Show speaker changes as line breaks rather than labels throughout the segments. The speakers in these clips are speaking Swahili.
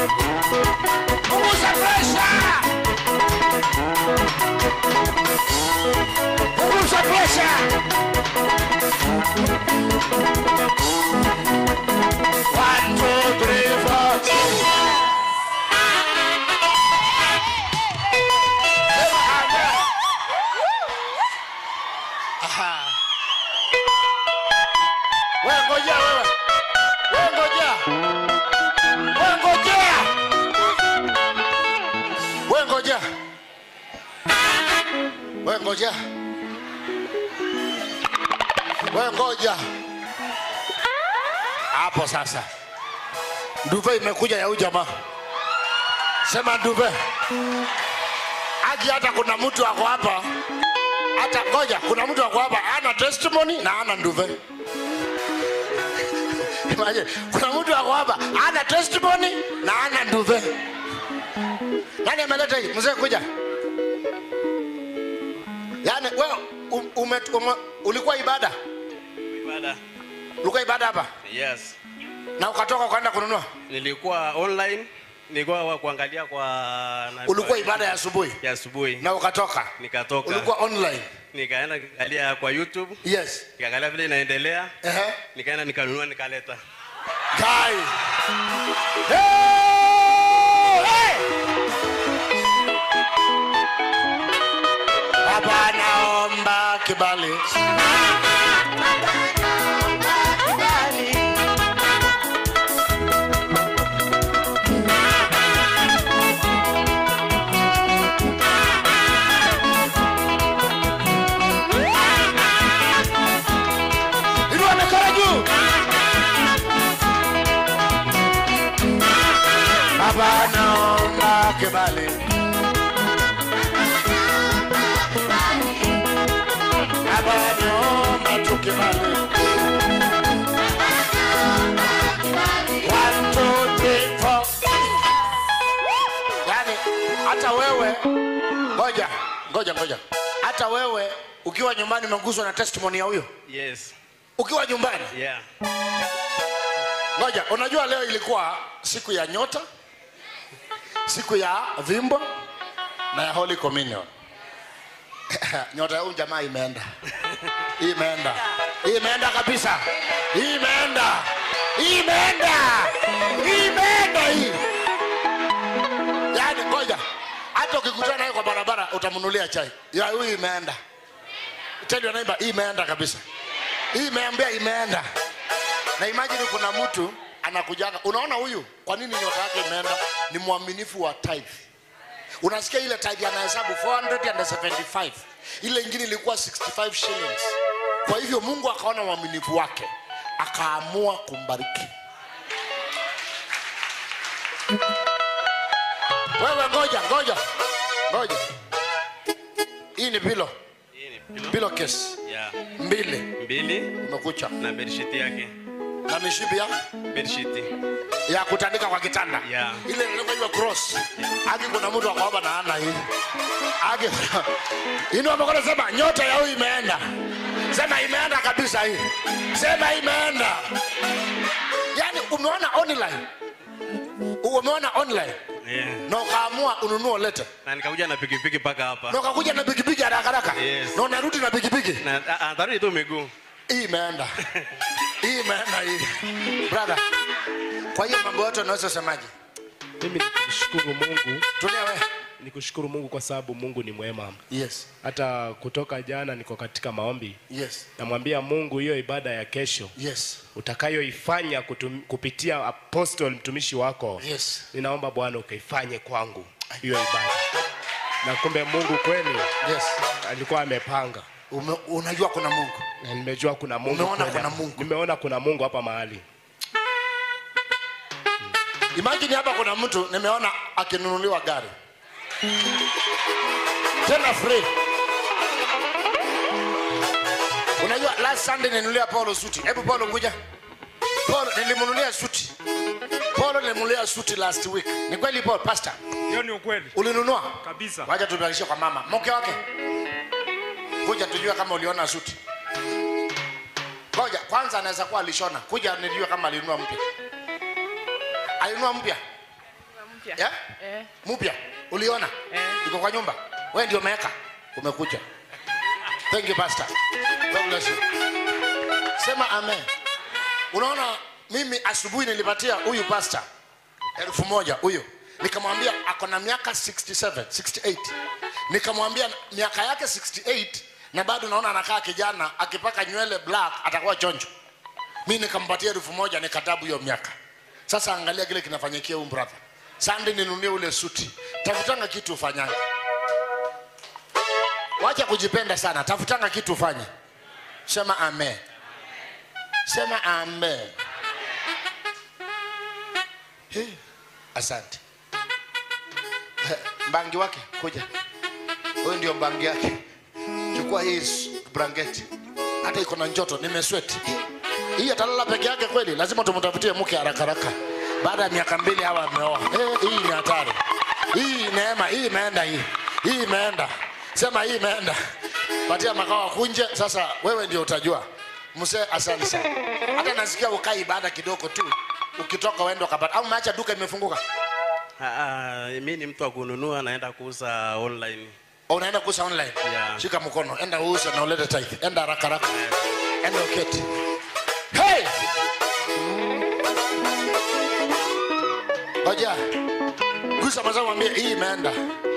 Punguza pressure. Punguza pressure. One, two, three, four. Sema amen. Aha. Wewe ngojea wewe. Wewe ngojea. Wewe ngojea. Wewe ngojea. Wewe ngojea. Wewe ngoja. Hapo sasa. Nduve imekuja ya huyu jamaa. Sema nduve. Aji hata kuna mtu ako hapa. Hata ngoja, kuna mtu ako hapa ana testimony na ana nduve. Imagine, kuna mtu ako hapa ana testimony na ana nduve. Nani ameleta hii? Mzee kuja. Yaani wewe um, ume, ume, ulikuwa ibada?
Ibada.
Ulikuwa ibada hapa
Yes.
na ukatoka ukaenda kununua?
Nilikuwa online, nilikuwa wa kuangalia kwa na-
Ulikuwa ibada ya asubuhi
ya asubuhi.
na ukatoka?
Nikatoka.
Ulikuwa online?
Nikaenda kuangalia kwa YouTube,
Yes.
nikaangalia vile inaendelea,
Ehe.
nikaenda nikanunua nikaleta.
Kai. Hey! Hey! Baba naomba kibali. Inua mikono juu. Baba naomba kibali. Baba naomba tu kibali. One, two, three, four. Yaani hata wewe ngoja ngoja ngoja, hata wewe ukiwa nyumbani umeguswa na testimony ya huyo,
Yes.
ukiwa nyumbani
Yeah.
Ngoja, unajua leo ilikuwa siku ya nyota, siku ya vimbo na ya Holy Communion. nyota ya huyu jamaa imeenda, Hii imeenda, Hii imeenda kabisa, Hii imeenda, Hii imeenda, Hii imeenda hii. Yaani ngoja, hata ukikutana naye kwa barabara utamnunulia chai, ya huyu imeenda. Tell your neighbor, hii imeenda kabisa, hii imeambia imeenda na imagine kuna mtu anakujaga unaona huyu kwa nini nyota yake imeenda ni mwaminifu wa tithe unasikia ile tithe anahesabu 475 ile ingine ilikuwa 65 shillings kwa hivyo mungu akaona uaminifu wake akaamua kumbariki wewe ngoja ngoja ngoja hii ni pilo
Hii ni pillow.
pilo case
Yeah.
mbili
Mbili
umekucha
na bedsheet yake.
na mishipi ya
Bedsheet.
ya kutandika kwa kitanda
Yeah.
ile inaitwa hiyo cross aki kuna mtu akwaba na ana hii aki inua mkono sema nyota ya huyu imeenda sema imeenda kabisa hii sema imeenda yani umeona online umeona online
Yeah.
na ukaamua ununue ulete
Na nikakuja na pikipiki mpaka hapa.
na ukakuja na pikipiki haraka haraka
Yes.
na unarudi na pikipiki
Na ah, ah, dharura tu miguu.
hii imeenda hii imeenda hii brother kwa hiyo mambo yote unaweza semaje
mimi nikushukuru mungu
tulia we
nikushukuru mungu kwa sababu mungu ni mwema
yes
hata kutoka jana niko katika maombi
yes
namwambia mungu hiyo ibada ya kesho
yes
utakayoifanya kutum, kupitia apostol mtumishi wako
yes
ninaomba bwana ukaifanye kwangu hiyo ibada na kumbe mungu kweli
yes
alikuwa amepanga
Ume, unajua kuna mungu
na nimejua kuna mungu
Umeona
kweli.
kuna Mungu.
nimeona kuna mungu hapa mahali
imagine hapa kuna mtu nimeona akinunuliwa gari tena free unajua last sunday ninunulia paulo suti hebu paulo kuja paulo nilimnunulia suti paulo nilimnunulia suti last week ni kweli paul pastor
hiyo ni ukweli
ulinunua
kabisa
wacha tubakishie kwa mama mke wake kuja tujue kama uliona suti ngoja kwanza anaweza kuwa alishona kuja nijue kama alinunua mpya alinunua mpya
mpya
Yeah?
eh,
mpya uliona
Eh.
iko kwa nyumba we ndio umeweka umekuja thank you pastor God bless you sema amen unaona mimi asubuhi nilipatia huyu pastor elfu moja huyu nikamwambia ako na miaka 67 68 nikamwambia miaka yake 68 na bado naona anakaa kijana akipaka nywele black atakuwa chonjo mi nikampatia elfu moja nikatabu hiyo miaka sasa angalia kile kinafanyikia huyu brother sande ninunie ule suti tafutanga kitu ufanyanga wacha kujipenda sana tafutanga kitu ufanye sema amen sema amen He, asante Eh, mbangi wake kuja huyu ndio mbangi yake chukua hii s- blanketi hata iko na njoto nimesweti hii atalala peke yake kweli lazima tumtafutie mke haraka haraka baada ya miaka mbili hawa ameoa eh, hii ni hatari hii neema hii imeenda hii hii imeenda sema hii imeenda patia makao kunje sasa wewe ndio utajua msee asante sana hata nasikia ukai ibada kidogo tu ukitoka uende ukapata au umeacha duka imefunguka
Ah, ah, mi ni mtu wa kununua naenda kuuza online
au unaenda kuuza online
Yeah.
shika mkono enda uuze na ulete tithe enda haraka haraka enda uketi hey! ngoja gusa mazao mwambie hii imeenda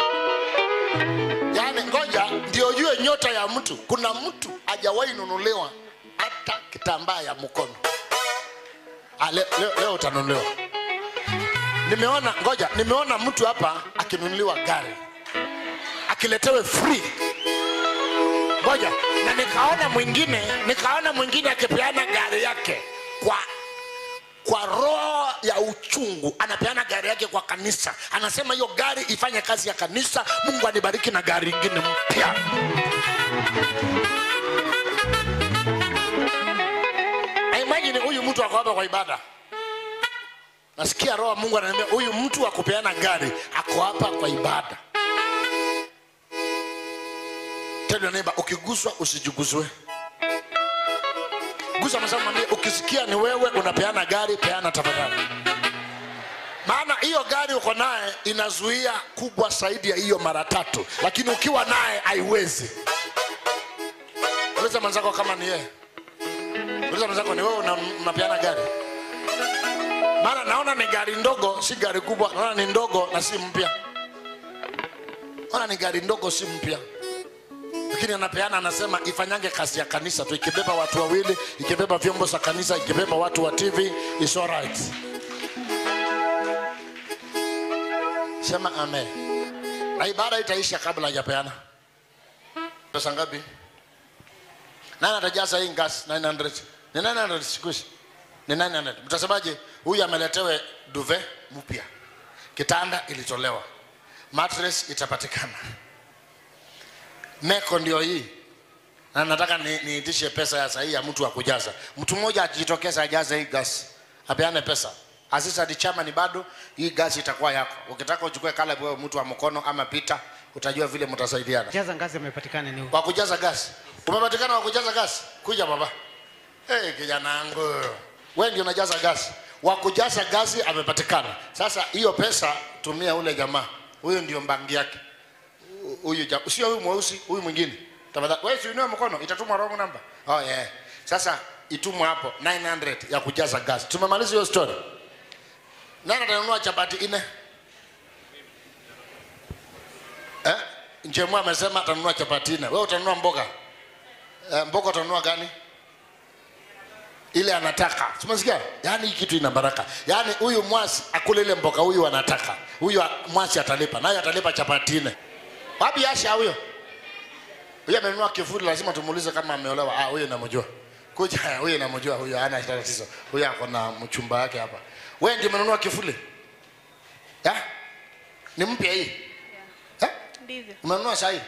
yaani ngoja ndio ujue nyota ya mtu kuna mtu hajawahi nunuliwa hata kitambaa ya mkono ah, leo, leo, leo utanunuliwa nimeona ngoja nimeona mtu hapa akinunuliwa gari akiletewe free ngoja na nikaona mwingine nikaona mwingine akipeana gari yake kwa kwa roho ya uchungu anapeana gari yake kwa kanisa anasema hiyo gari ifanye kazi ya kanisa mungu anibariki na gari ingine mpya Na imagine huyu mtu ako hapa kwa ibada nasikia roho wa mungu ananiambia huyu mtu wa kupeana gari ako hapa kwa ibada tell your neighbor ukiguswa usijiguzwe gusa mwenzako mwambie ukisikia ni wewe unapeana gari peana tafadhali maana hiyo gari uko naye inazuia kubwa zaidi ya hiyo mara tatu lakini ukiwa naye haiwezi uliza mwenzako kama ni yeye uliza mwenzako ni wewe una- unapeana gari maana naona ni gari ndogo si gari kubwa naona ni ndogo na si mpya naona ni gari ndogo si mpya lakini anapeana anasema ifanyange kazi ya kanisa tu ikibeba watu wawili ikibeba vyombo za kanisa ikibeba watu wa tv is alright sema amen na ibada itaisha kabla hajapeana pesa ngapi nani atajaza hii ngasi 900 ni 900 sikuishi ni 900 mtasemaje huyu ameletewe duve mpya kitanda ilitolewa mattress itapatikana meko ndio hii na nataka ni- niitishe pesa ya sahihi ya mtu wa kujaza mtu mmoja ajitokeza ajaze hii gasi apeane pesa asisadi chama ni bado hii gasi itakuwa yako ukitaka uchukue kala wewe mtu wa mkono ama pita utajua vile mtasaidiana
jaza ngazi amepatikana ni
wa kujaza gasi umepatikana wa kujaza gasi kuja baba hey, kijana wangu we ndio unajaza gasi wa kujaza gasi amepatikana sasa hiyo pesa tumia ule jamaa huyo ndio mbangi yake Hu- huyu ja- sio huyu mweusi huyu mwingine tafadhali wewe siunue mkono itatumwa wrong number oh yeah sasa itumwe hapo 900 ya kujaza gasi tumemaliza hiyo story nani atanunua chapati nne eh njemu amesema atanunua chapati nne wewe utanunua mboga eh, mboga utanunua gani ile anataka tumesikia yaani hii kitu ina baraka yaani huyu mwasi akule ile mboga huyu anataka huyu a- mwasi atalipa naye atalipa chapati nne wapi asha huyo huyo amenunua kifuri lazima tumuulize kama ameolewa ah huyo namjua kuja huyo namjua huyo hana tatizo huyo ako na mchumba wake hapa wewe ndio umenunua kifuli ya ni mpya hii Eh?
ndivyo
umenunua sahi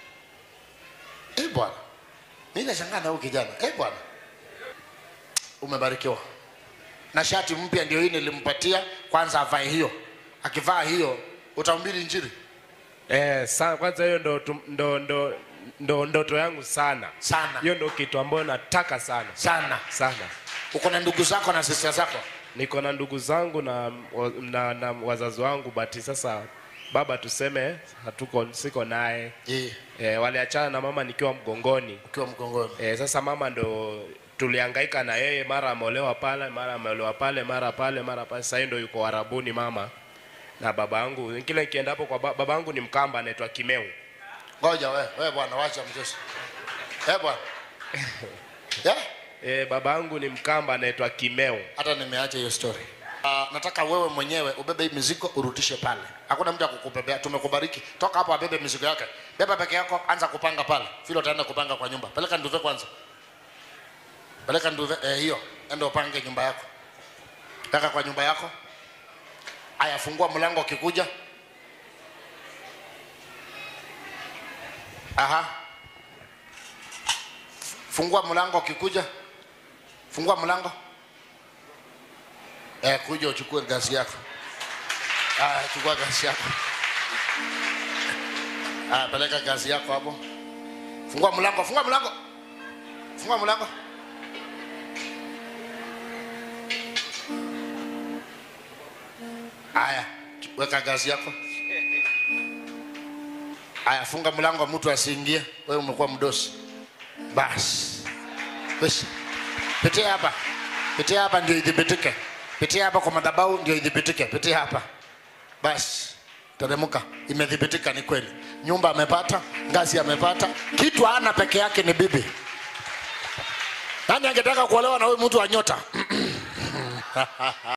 eh bwana mimi nashangaa na huyu kijana eh bwana umebarikiwa na shati mpya ndio hii nilimpatia kwanza avae hiyo akivaa hiyo utahubiri injili
Eh, sa, kwanza hiyo ndo, tu- ndo, ndo, ndo ndoto yangu sana
Sana.
hiyo ndo kitu ambayo nataka sana
sana
sana
uko na ndugu zako na sista zako
niko na ndugu zangu na, na, na wazazi wangu but sasa baba tuseme hatuko siko naye
Eh,
e, waliachana na mama nikiwa mgongoni
ukiwa mgongoni
e, sasa mama ndo tulihangaika na yeye mara ameolewa pale mara ameolewa pale mara pale mara pale sasa ndo yuko warabuni mama na baba yangu kila nikienda hapo kwa ba- baba yangu ni mkamba anaitwa kimeu
ngoja we we bwana wacha mchezo eh bwana yeah?
e, baba yangu ni mkamba anaitwa kimeu
hata nimeacha hiyo story uh, nataka wewe mwenyewe ubebe hii mizigo urudishe pale hakuna mtu akukubebea tumekubariki toka hapo abebe mizigo yake beba peke yako anza kupanga pale vile utaenda kupanga kwa nyumba peleka nduve kwanza peleka nduve eh, hiyo enda upange nyumba yako peka kwa nyumba yako aya fungua mlango ukikuja aha fungua mlango ukikuja fungua mlango eh, kuja uchukue gasi yako ah, chukua gasi yako ah, peleka gasi yako hapo fungua mlango fungua mlango fungua mlango haya weka gasi yako haya funga mlango mtu asiingie wewe umekuwa mdosi basi basi pitia hapa pitia hapa ndio idhibitike pitia hapa kwa madhabahu ndio idhibitike pitia hapa basi teremka imedhibitika ni kweli nyumba amepata ngazi amepata kitu ana peke yake ni bibi nani angetaka kuolewa na huyu mtu wa nyota